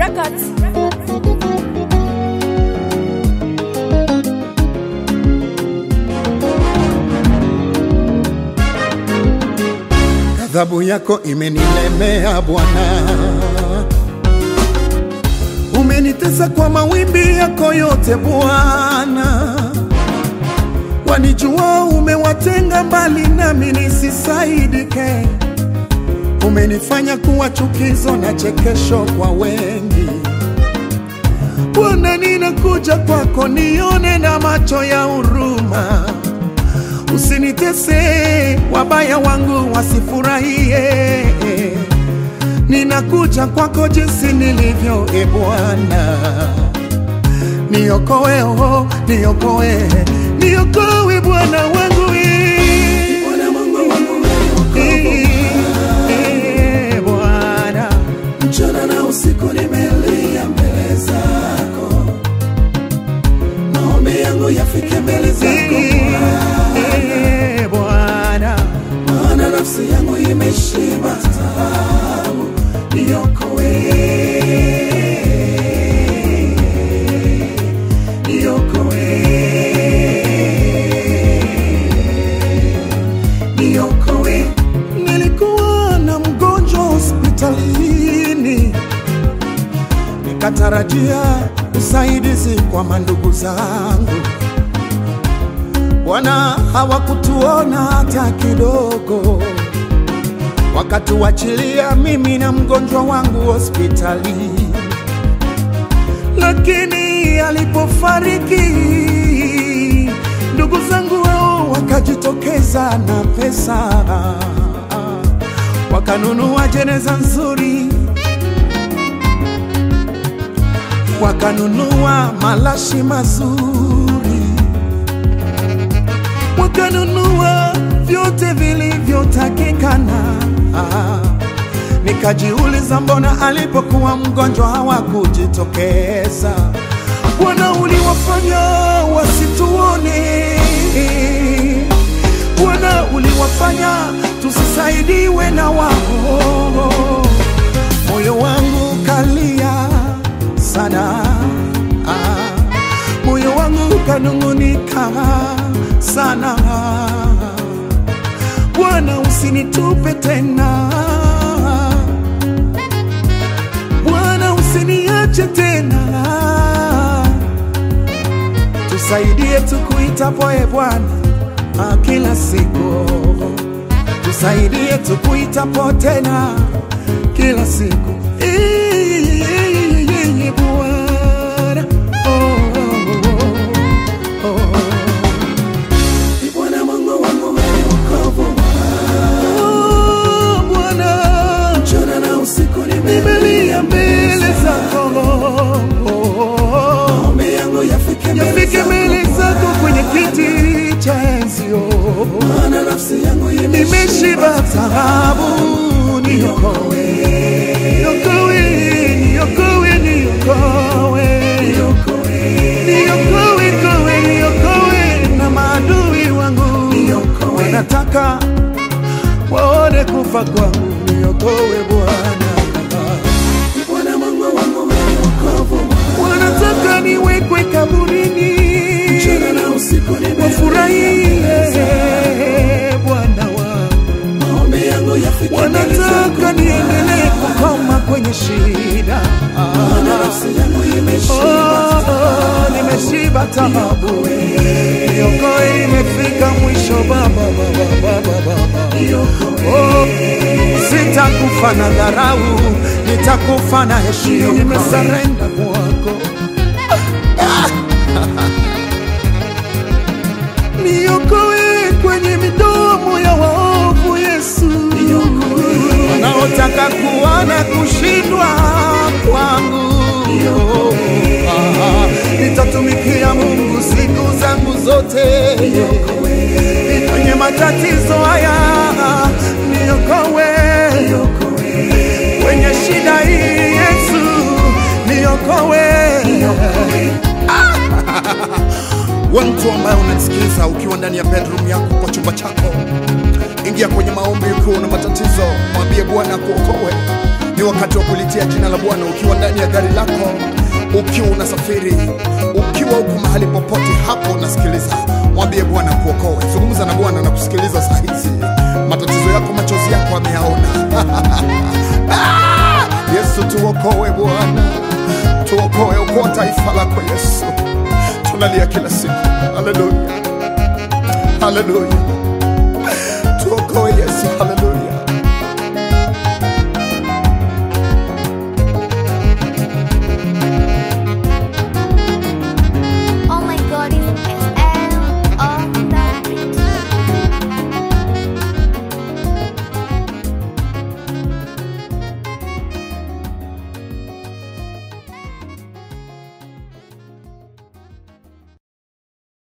Records. Ghadhabu yako imenilemea Bwana, umenitesa kwa mawimbi yako yote Bwana. Wanijua umewatenga mbali nami nisisaidike, umenifanya kuwa chukizo na chekesho kwa wengi. Bwana, ninakuja kwako, nione na macho ya huruma usinitese, wabaya wangu wasifurahie. Ninakuja kwako jinsi nilivyo, e Bwana, niokoe, oh, niokoe, niokoe Bwana wangu eh. Bwana Mungu wangu Eh, eh, Bwana mchana na usiku nimelia mbele zako, maombi yangu yafike mbele zako Eh, Bwana maana nafsi yangu imeshiba taabu, niokoe, niokoe, niokoe. Nilikuwa na mgonjwa hospitalini, nikatarajia usaidizi kwa mandugu zangu. Bwana, hawakutuona hata kidogo, wakatuachilia mimi na mgonjwa wangu hospitali. Lakini alipofariki ndugu zangu wao wakajitokeza na pesa, wakanunua jeneza nzuri, wakanunua malashi mazuri, wakanunua vyote vilivyotakikana. Nikajiuliza, mbona alipokuwa mgonjwa hawakujitokeza? Bwana, uliwafanya wasituone. Bwana, uliwafanya tusisaidiwe na wao. Moyo wangu kalia sana, ah, moyo wangu kanung'unika sana. Bwana, usinitupe tena Bwana, usiniache tena, tusaidie tukuitapo e Bwana ah, kila siku, tusaidie tukuitapo tena kila siku Eh, Bwana oh, oh, oh. Ni Bwana Mungu wangu mwenye wokovu, Oh, Bwana mchana na usiku nimelia mbele zako maombi yangu yafike mbele yafike mbele zako kwenye kiti cha enzio, maana nafsi yangu nimeshiba taabu, niokoe, niokoe, niokoe, niokoe, niokoe, koe, niokoe na maadui wangu wanataka waone kufa kwangu, niokoe Bwana. Ni Bwana Mungu wangu mwenye wokovu, wanataka niwekwe kaburini, mchana na usiku nimelia wafurahie Bwana wangu, maombi yangu yafike mbele wanataka zako niendelee kukoma kwenye shida. maana nafsi yangu Oh, imeshiba oh, nimeshiba taabu, niokoe, imefika mwisho Baba, Baba, Baba, Baba. Oh, sitakufa na dharau, nitakufa na heshima, nimesarenda kwako. Niokoe kwenye midomo ya waovu Yesu, wanaotaka kuona kushindwa kwangu. Ah, Nitatumikia Mungu siku zangu zote, kwenye matatizo haya niokoe, kwenye shida hii Yesu niokoe. We mtu ambaye unanisikiliza ukiwa ndani ya bedroom yako kwa chumba chako, ingia kwenye maombi ukiwa na matatizo, mwambie Bwana kuokoe. Ni wakati wa kulitia jina la Bwana ukiwa ndani ya gari lako, ukiwa unasafiri, ukiwa uko mahali popote hapo unasikiliza, mwambie Bwana kuokoe. Zungumza na Bwana na kusikiliza saa hizi. Matatizo yako, machozi yako ameyaona. Ah! Yesu tuokoe Bwana, tuokoe, okoa taifa lako Yesu. Tunalia kila siku. Haleluya, haleluya.